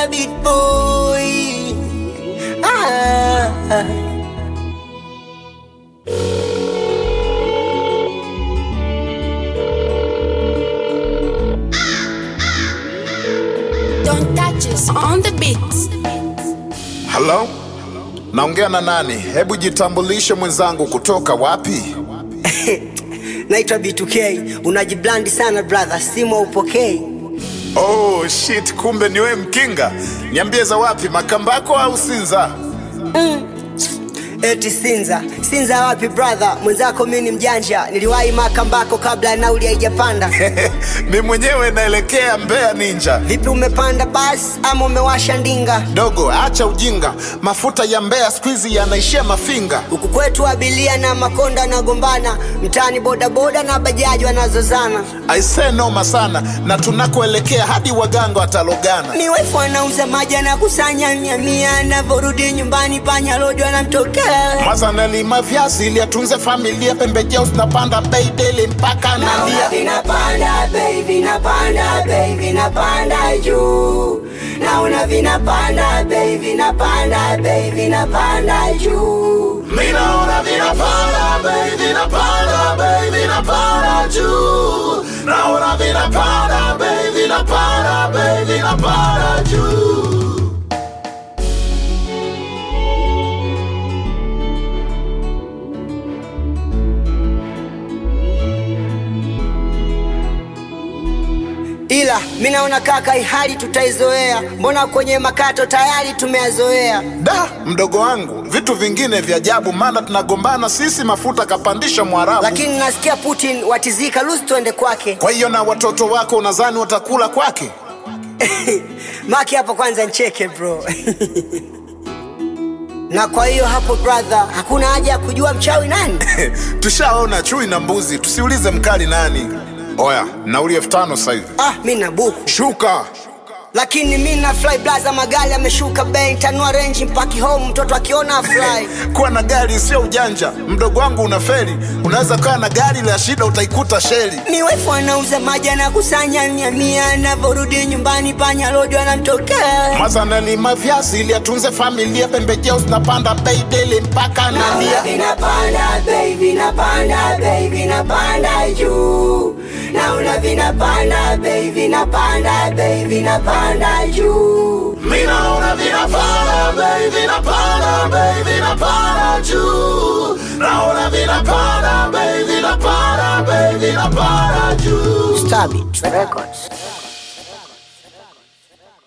Mr. Beat Boy. Ah. Don't touch us on the beat. Halo, naongea na nani? Hebu jitambulishe mwenzangu, kutoka wapi? Naitwa B2K. Unajiblandi sana brother, simu upokei. Oh shit, kumbe ni wewe Mkinga. Niambie za wapi, Makambako au Sinza? Eti Sinza. Sinza wapi brother? Mwenzako mimi ni mjanja. Niliwahi Makambako kabla ya nauli haijapanda. Mi mwenyewe naelekea Mbeya Ninja. Vipi umepanda basi ama umewasha ndinga? Dogo, acha ujinga, mafuta ya Mbeya siku hizi yanaishia Mafinga. Huku kwetu abilia na makonda wanagombana, mtaani bodaboda na bajaji wanazozana. Aisee, noma sana, na tunakoelekea hadi waganga watalogana. Miwefu anauza maji anakusanya mia mia, anavyorudi nyumbani panya rojo anamtokea. Mwanza nalima viazi ili atunze familia, pembejeo zinapanda bei daily mpaka nalia. vinapanda bei vinapanda bei vinapanda juu naona vinapanda bei vinapanda bei vinapanda juu Mi naona vinapanda bei, vinapanda bei, vinapanda juu. Naona vinapanda bei, vinapanda bei, vinapanda juu. ila mi naona kaka hii hali tutaizoea mbona kwenye makato tayari tumeyazoea Da, mdogo wangu, vitu vingine vya ajabu, maana tunagombana sisi, mafuta kapandisha Mwarabu. lakini nasikia putin watizika lusi tuende kwake Kwa hiyo na watoto wako unadhani watakula kwake? maki hapo kwanza ncheke bro na kwa hiyo hapo brother hakuna haja ya kujua mchawi nani Tushaona chui na mbuzi, tusiulize mkali nani. Oya, nauli elfu tano sasa hivi. ah mi na buku Shuka. lakini mi na fly blaza magari ameshuka bei tanua renji mpaki home mtoto akiona fly Kuwa na gari sio ujanja, mdogo wangu unaferi. Unaweza kuwa na gari la shida, utaikuta sheli. miwefu anauza maji anakusanya mia mia anavyorudi nyumbani panya rojo anamtokea Mwanza nalima viazi ili atunze familia, pembejeo zinapanda bei daily mpaka nalia. vinapanda bei vinapanda bei vinapanda juu naona vinapanda bei vinapanda bei vinapanda juu Mi naona vinapanda bei, vinapanda bei, vinapanda juu. Naona vinapanda bei, vinapanda bei, vinapanda juu. Stabit Records